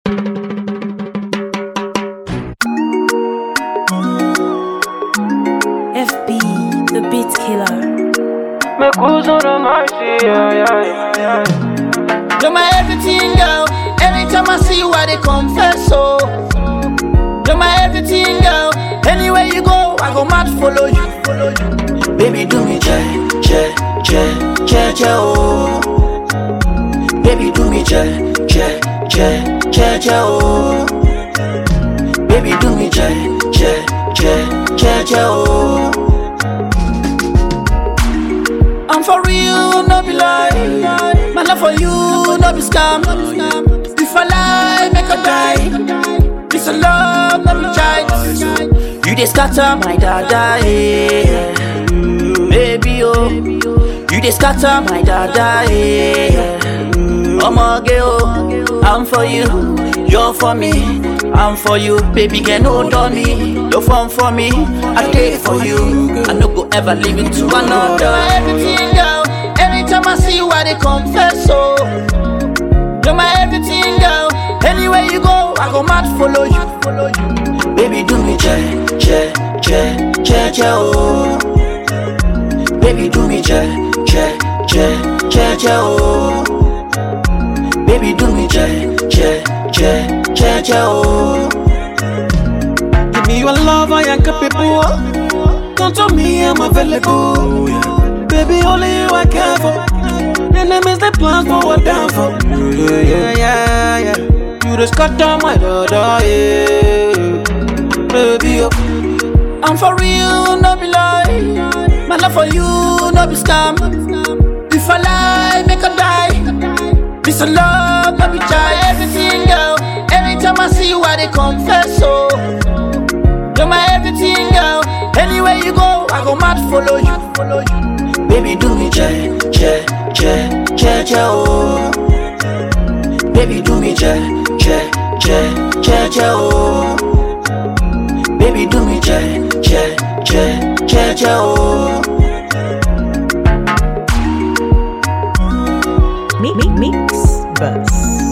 FB, the beat killer. Me cruise on the mercy, yeah, yeah, yeah, yeah. You're my everything, girl. Anytime I see you, I they confess, so. You're my everything, girl. Anywhere you go, I go mad follow you, follow you. Baby, do me che, che, che, che, che, oh. Baby, do me che, che, che, che, che, oh. Baby, do me che, che, che, che, che, oh. I'm for real, no be lie. My love for you, no be scam. If I lie, make a die. This a love, no be child. You dey scatter my dada, yeah. Baby, oh. You dey scatter my dada, yeah. Omoge, oh. I'm for you, you're for me. I'm for you, baby, can hold on me. No fun for me, I take for you. I no go ever leave it to another. Everything, girl. Anytime I see you, I dey confess, so. You're my everything, girl. Anywhere you go, I go mad follow you, follow you. Baby, do me che, che, che, che, che, oh. Baby, do me che, che, che, che, che, oh. Baby, do me che, che, che, che, che, oh. Give me your love, I am capable. Don't tell me I'm available. Baby, only you I care for. Enemies they plan for what down for. Yeah, yeah, yeah, yeah. You just cut down my daughter, yeah. Baby, oh. I'm for real, no be lie. My love for you, no be scam. If I lie, make a die. This a love, no be child. Everything, girl. Anytime I see you, I dey confess, so. You're my everything, girl. Anywhere you go, I go mad follow you, follow you. Baby, do me che, che, che, che, che, oh. Baby, do me che, che, che, che, che, oh. Baby, do me che, che, che, che, che, oh. Mi- mi- Mix Bus.